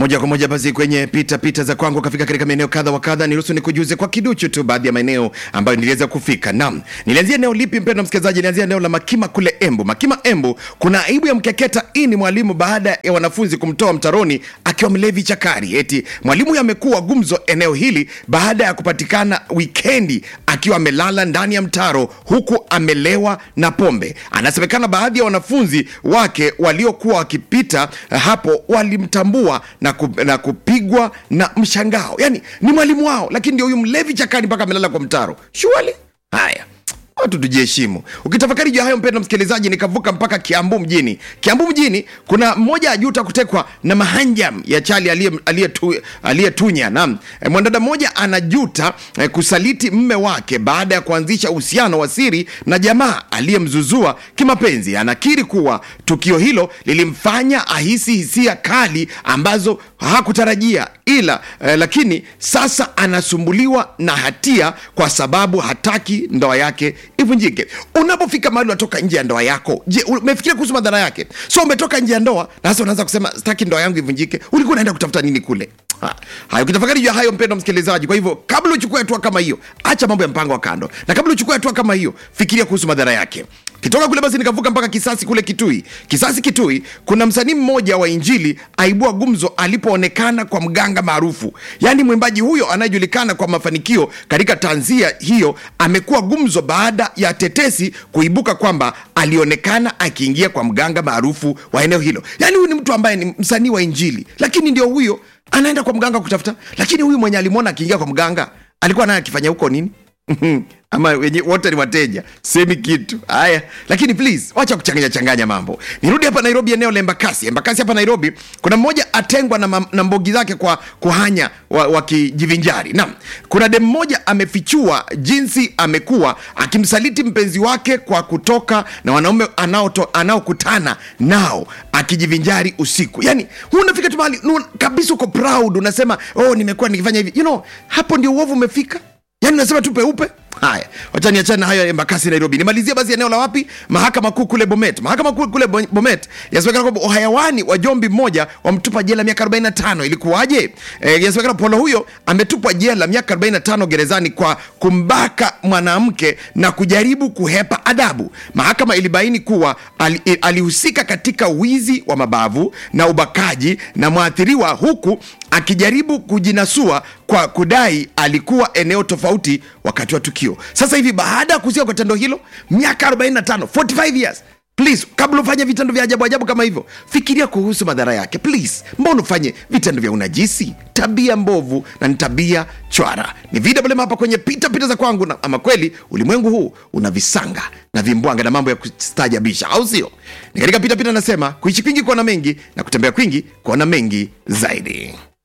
moja kwa moja basi kwenye pita pita za kwangu kafika katika maeneo kadha wa kadha. Niruhusu nikujuze kwa kiduchu tu baadhi ya maeneo ambayo niliweza kufika. Naam, nilianzia eneo lipi mpendwa msikilizaji? Nilianzia eneo la Makima kule Embu. Makima Embu, kuna aibu ya mkeketa ini mwalimu baada ya wanafunzi kumtoa mtaroni akiwa mlevi chakari. Eti mwalimu huyo amekuwa gumzo eneo hili baada ya kupatikana wikendi akiwa amelala ndani ya mtaro huku amelewa na pombe. Anasemekana baadhi ya wanafunzi wake waliokuwa wakipita hapo walimtambua na, ku, na kupigwa na mshangao. Yani ni mwalimu wao, lakini ndio huyu mlevi chakani mpaka amelala kwa mtaro. Shuali haya watu tujiheshimu. Ukitafakari juu ya hayo, mpendwa msikilizaji, nikavuka mpaka Kiambu mjini. Kiambu mjini kuna mmoja ajuta kutekwa na mahanjam ya chali aliyetunya aliye tu- aliyetunya. Naam, E, mwanadada mmoja anajuta eh, kusaliti mme wake baada ya kuanzisha uhusiano wa siri na jamaa aliyemzuzua kimapenzi. Anakiri kuwa tukio hilo lilimfanya ahisi hisia kali ambazo hakutarajia ila eh, lakini sasa anasumbuliwa na hatia kwa sababu hataki ndoa yake ivunjike. Unapofika mahali unatoka nje ya ndoa yako, je, umefikiria kuhusu madhara yake? So umetoka nje ya ndoa na sasa unaanza kusema sitaki ndoa yangu ivunjike. Ulikuwa unaenda kutafuta nini kule? Ha, Hayo, ukitafakari juu ya hayo, mpendwa msikilizaji, kwa hivyo kabla uchukue hatua kama hiyo, acha mambo ya mpango wa kando, na kabla uchukue hatua kama hiyo, fikiria kuhusu madhara yake. Kitoka kule basi nikavuka mpaka Kisasi kule Kitui. Kisasi Kitui, kuna msanii mmoja wa Injili aibua gumzo alipoonekana kwa mganga maarufu. Yaani mwimbaji huyo anayejulikana kwa mafanikio katika tanzia hiyo amekuwa gumzo baada ya tetesi kuibuka kwamba alionekana akiingia kwa mganga maarufu wa eneo hilo. Yaani huyu ni mtu ambaye ni msanii wa Injili, lakini ndio huyo anaenda kwa mganga kutafuta. Lakini huyu mwenye alimwona akiingia kwa mganga alikuwa naye akifanya huko nini? ama wenye wote ni wateja, semi kitu haya. Lakini please wacha kuchanganya changanya mambo. Nirudi hapa Nairobi, eneo la Embakasi. Embakasi hapa Nairobi, kuna mmoja atengwa na, mam- na mbogi zake kwa kuhanya wakijivinjari. Naam, kuna dem mmoja amefichua jinsi amekuwa akimsaliti mpenzi wake kwa kutoka na wanaume anaoto- anaokutana nao akijivinjari usiku. Yani huu unafika tu mahali nu- kabisa, uko proud, unasema oh, nimekuwa nikifanya hivi. You know, hapo ndio uovu umefika yaani unasema tu peupe haya wacha niachane na hayo ya embakasi nairobi nimalizie basi eneo la wapi mahakama kuu kule bomet mahakama kuu kule Bo- bomet yasemekana kwamba uhayawani wa jombi mmoja wamtupa jela miaka 45 ilikuwaje e, yasemekana polo huyo ametupwa jela miaka 45 gerezani kwa kumbaka mwanamke na kujaribu kuhepa adabu mahakama ilibaini kuwa ali- alihusika katika wizi wa mabavu na ubakaji na mwathiriwa huku akijaribu kujinasua kwa kudai alikuwa eneo tofauti wakati wa tukio. Sasa hivi baada ya kuhusika kwa tendo hilo, miaka 45, 45 years. Please, kabla ufanye vitendo vya ajabu ajabu kama hivyo, fikiria kuhusu madhara yake. Please, mbona ufanye vitendo vya unajisi? Tabia mbovu na ni tabia chwara. Ni VMM hapa kwenye pita pita za kwangu, na ama kweli ulimwengu huu una visanga na vimbwanga na mambo ya kustajabisha, au sio? Ni katika pita pita nasema kuishi kwingi kuona mengi na kutembea kwingi kuona mengi zaidi.